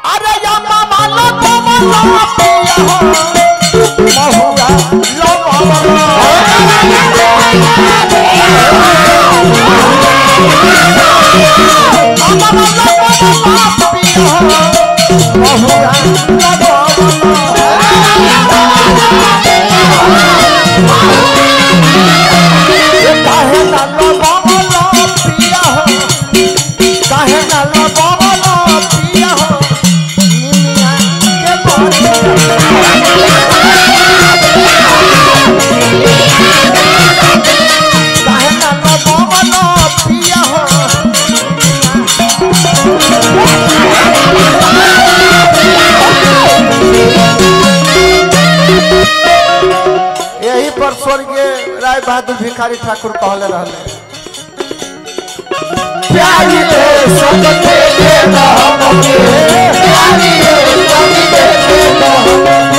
अरे या मामा लो कोमल पिया हो महुआ लो कोमल अमर लो कोमल पिया हो महुआ लो कोमल काहे ना लो कोमल पिया हो काहे ना लो कोमल पिया हो निमिया के बोलिया काहे ना लो कोमल पिया हो यही पर स्वर्गीय राय बहादुर भिखारी ठाकुर कहले रहले प्यारी रे सबके दे हमके प्यारी रे सबके दे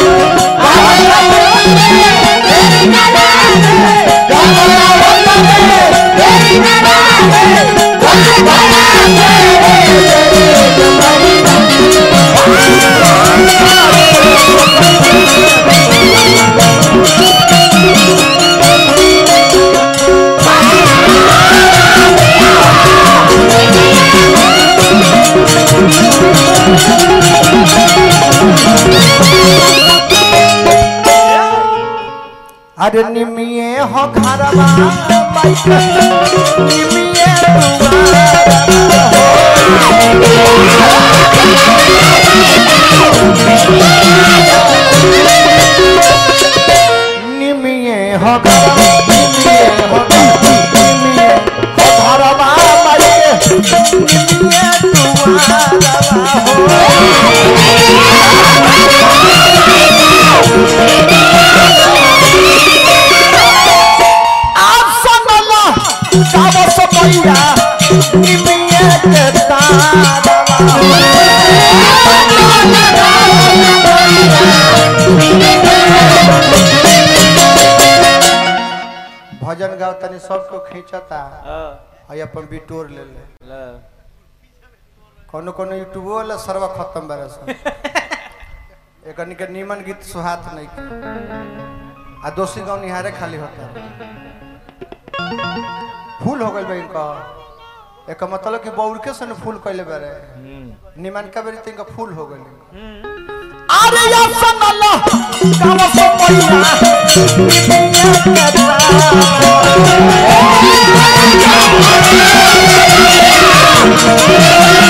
अरे निमिये हो घरवा बैठे निमिये दुआरवा हो निमिये हो घरवा निमिये हो घरवा निमिये हो घरवा बैठे निमिये दुआरवा हो आप सुनला गाव समैया निमिये के तारवा भजन गाव तनी सबको खींचता है अपन बिटोर ले ले कोनो कोनो यूट्यूब वाला सर्व खत्म बारे सब एकनी के नीमन गीत सुहात नहीं के आ दोषी गाँव निहारे खाली होता फूल हो गइल बा इनका एक मतलब कि बौरके से न फूल कइले बारे निमन का बेरी तिनका फूल हो गइल अरे या सनला गाव समैया Thank